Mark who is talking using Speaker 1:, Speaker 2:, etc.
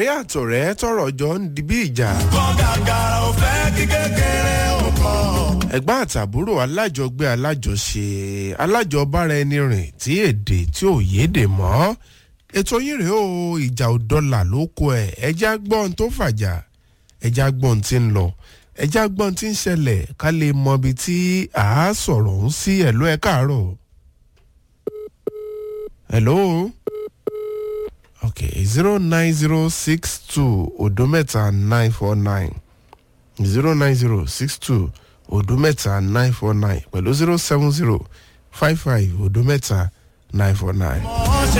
Speaker 1: ọ̀rẹ́ àtọ̀rẹ́ tọrọ jọ ń di bí ìjà.
Speaker 2: kọ́ gàgàrà ò fẹ́ kí kékeré ò kọ́.
Speaker 1: ẹ̀gbọ́n àtàbúrò alájọgbé alájọṣe alájọbára ẹni rìn tí èdè tí ò yédè mọ́ ètò yín rèé o ìjà ò dọ́là ló kó ẹ̀ ẹjẹ́ agbọ́n tó fàjà ẹjẹ́ agbọ́n tí ń lọ ẹjẹ́ agbọ́n tí ń ṣẹlẹ̀ ká lè mọ ibi tí à á sọ̀rọ̀ ń sí ẹ̀lú ẹ̀ káàárọ̀. hello okay zero nine zero six two odometa nine four nine zero nine zero six two odometa nine four nine pẹ̀lú zero seven zero five five odometa nine four nine.
Speaker 2: wọ́n ṣe